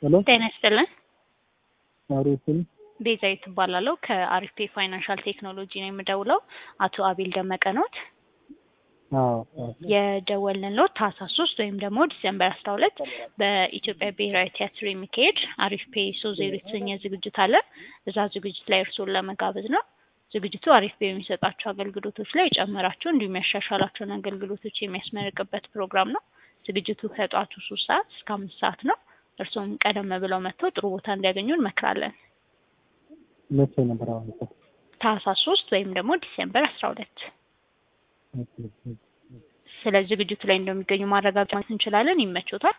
ሄሎ ጤና ይስጥልን። አሪፍን ቤዛዊት እባላለሁ ከአሪፌ ፋይናንሻል ቴክኖሎጂ ነው የምደውለው። አቶ አቤል ደመቀ ኖት? አዎ አዎ የደወልንልዎት ታህሳስ ሶስት ወይም ደግሞ ዲሴምበር አስራ ሁለት በኢትዮጵያ ብሔራዊ ቲያትር የሚካሄድ አሪፍ ፔ ሶ ዜሮ የተሰኘ ዝግጅት አለ። እዛ ዝግጅት ላይ እርስዎን ለመጋበዝ ነው። ዝግጅቱ አሪፍ ፔ የሚሰጣቸው አገልግሎቶች ላይ የጨመራቸው እንዲሁም ያሻሻላቸውን አገልግሎቶች የሚያስመርቅበት ፕሮግራም ነው። ዝግጅቱ ከጠዋቱ ሶስት ሰዓት እስከ አምስት ሰዓት ነው። እርስዎም ቀደም ብለው መጥተው ጥሩ ቦታ እንዲያገኙ እንመክራለን። መቼ ነበር አሁን እኮ? ታህሳስ ሶስት ወይም ደግሞ ዲሴምበር አስራ ሁለት ስለ ዝግጅቱ ላይ እንደሚገኙ ማረጋገጥ እንችላለን። ይመቾታል?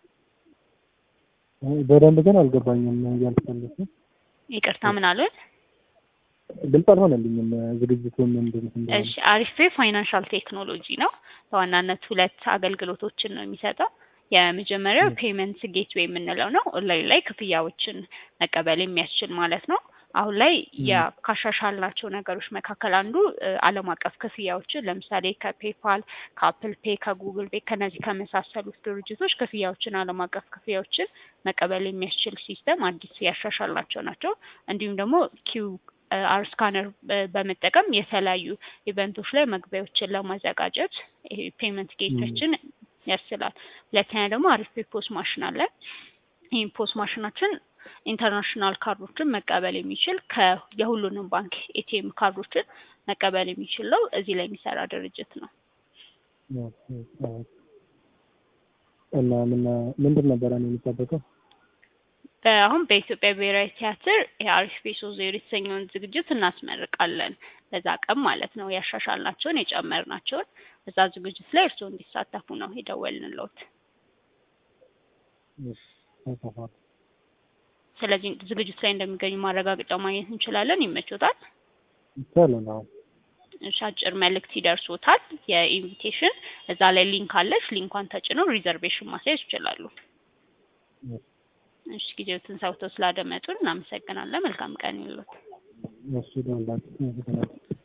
በደንብ ግን አልገባኝም እያልፈልኩ ይቅርታ ምን አሉን? ግልጽ አልሆነልኝም ዝግጅቱ ምንድን እንደሆነ። እሺ አሪፌ ፋይናንሻል ቴክኖሎጂ ነው። በዋናነት ሁለት አገልግሎቶችን ነው የሚሰጠው። የመጀመሪያው ፔመንት ጌትዌይ የምንለው ነው። ኦንላይን ላይ ክፍያዎችን መቀበል የሚያስችል ማለት ነው። አሁን ላይ ካሻሻልናቸው ነገሮች መካከል አንዱ እ ዓለም አቀፍ ክፍያዎችን ለምሳሌ ከፔፓል፣ ከአፕል ፔ፣ ከጉግል ፔ ከነዚህ ከመሳሰሉት ድርጅቶች ክፍያዎችን ዓለም አቀፍ ክፍያዎችን መቀበል የሚያስችል ሲስተም አዲስ ያሻሻልናቸው ናቸው። እንዲሁም ደግሞ ኪው አር ስካነር በመጠቀም የተለያዩ ኢቨንቶች ላይ መግቢያዎችን ለማዘጋጀት ይሄ ፔመንት ጌቶችን ያስችላል። ሁለተኛ ደግሞ አሪፍ ፔ ፖስ ማሽን አለ። ይህ ፖስ ማሽናችን ኢንተርናሽናል ካርዶችን መቀበል የሚችል ከ የሁሉንም ባንክ ኤቲኤም ካርዶችን መቀበል የሚችል ነው። እዚህ ላይ የሚሰራ ድርጅት ነው። እና ምን ምንድን ነበረ ነው የሚጠበቀው? አሁን በኢትዮጵያ ብሔራዊ ቲያትር የአሪፍ ፔ ሶ ዜሮ የተሰኘውን ዝግጅት እናስመርቃለን። በዛ ቀን ማለት ነው ያሻሻልናቸውን የጨመርናቸውን በዛ ዝግጅት ላይ እርስዎ እንዲሳተፉ ነው የደወልንልዎት። ስለዚህ ዝግጅት ላይ እንደሚገኙ ማረጋገጫ ማግኘት እንችላለን። ይመቾታል? ይቻላል። አዎ እሺ፣ አጭር መልእክት ይደርሶታል። የኢንቪቴሽን እዛ ላይ ሊንክ አለች። ሊንኳን ተጭነው ሪዘርቬሽን ማስያዝ ይችላሉ። እሺ፣ ጊዜዎትን ሰውተው ስላደመጡን እናመሰግናለን። መልካም ቀን ይሁንልዎት። እሺ ደውላችሁ